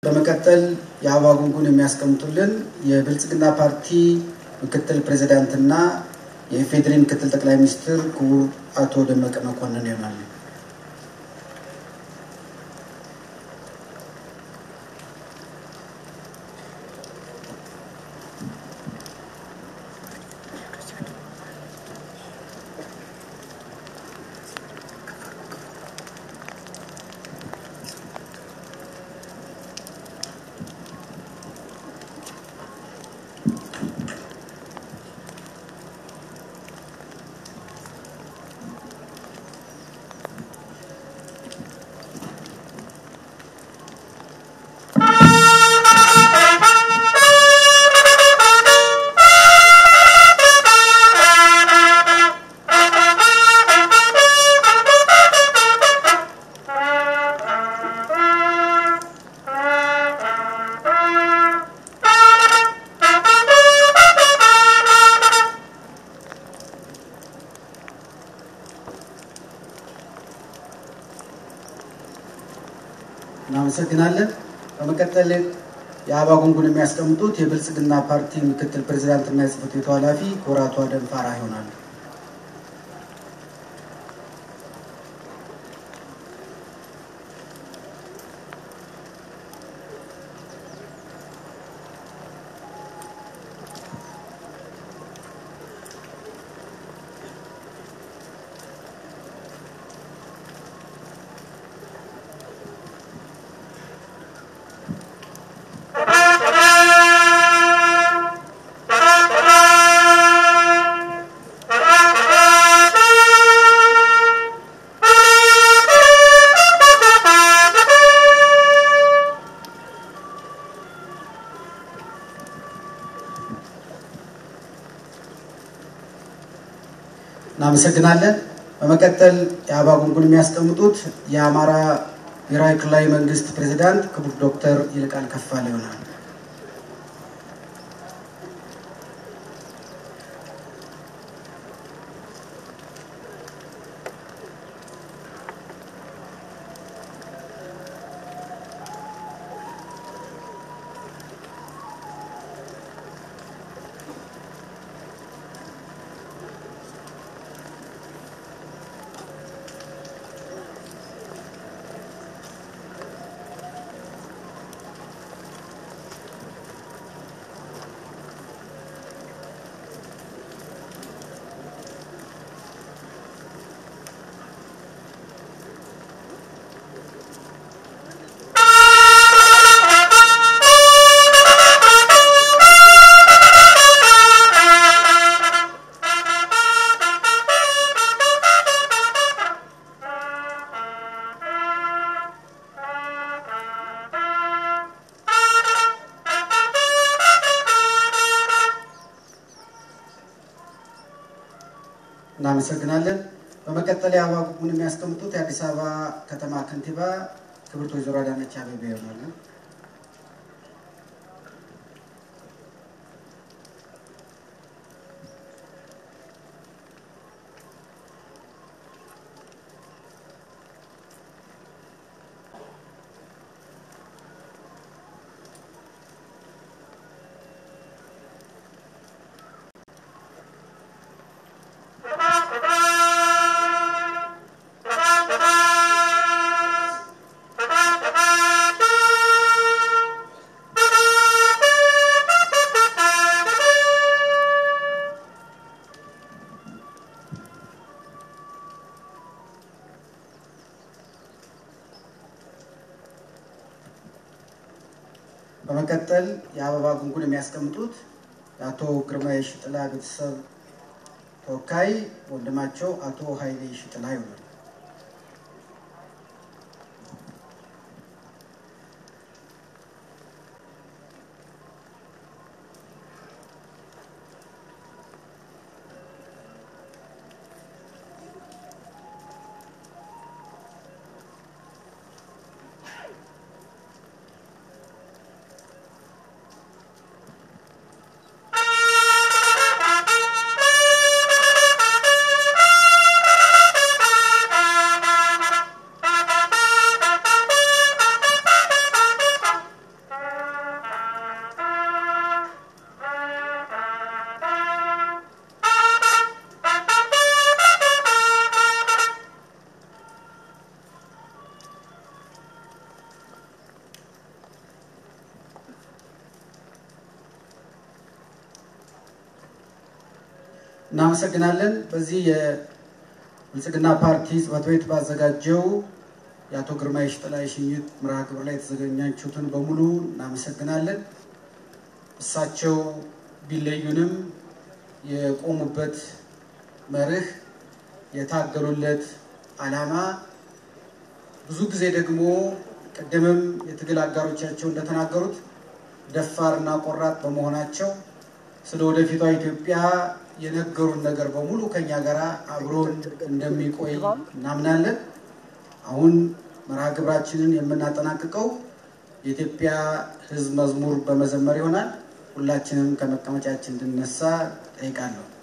በመቀጠል የአበባ ጉንጉን የሚያስቀምጡልን የብልጽግና ፓርቲ ምክትል ፕሬዚዳንትና የኢፌዴሪ ምክትል ጠቅላይ ሚኒስትር ክቡር አቶ ደመቀ መኮንን ይሆናሉ። እናመሰግናለን። በመቀጠል የአበባ ጉንጉን የሚያስቀምጡት የብልጽግና ፓርቲ ምክትል ፕሬዚዳንትና የጽህፈት ቤቱ ኃላፊ ክቡር አቶ አደም ፋራ ይሆናሉ። እናመሰግናለን። በመቀጠል የአበባ ጉንጉን የሚያስቀምጡት የአማራ ብሔራዊ ክልላዊ መንግስት ፕሬዚዳንት ክቡር ዶክተር ይልቃል ከፋለ ይሆናል። እናመሰግናለን። በመቀጠል የአበባ ጉንጉን የሚያስቀምጡት የአዲስ አበባ ከተማ ከንቲባ ክብርት ወይዘሮ አዳነች አቤቤ ይሆናሉ። በመቀጠል የአበባ ጉንጉን የሚያስቀምጡት የአቶ ግርማ የሽጥላ ቤተሰብ ተወካይ ወንድማቸው አቶ ኃይሌ ሽጥላ ይሆናል። እናመሰግናለን። በዚህ የብልጽግና ፓርቲ ጽሕፈት ቤት ባዘጋጀው የአቶ ግርማ የሽጥላ የሽኝት መርሃ ግብር ላይ የተዘጋጃችሁትን በሙሉ እናመሰግናለን። እሳቸው ቢለዩንም የቆሙበት መርህ የታገሉለት ዓላማ ብዙ ጊዜ ደግሞ ቅድምም የትግል አጋሮቻቸው እንደተናገሩት ደፋርና ቆራጥ በመሆናቸው ስለ ወደፊቷ ኢትዮጵያ የነገሩን ነገር በሙሉ ከኛ ጋር አብሮን እንደሚቆይ እናምናለን። አሁን መርሃ ግብራችንን የምናጠናቅቀው የኢትዮጵያ ሕዝብ መዝሙር በመዘመር ይሆናል። ሁላችንም ከመቀመጫችን እንድነሳ ጠይቃለሁ።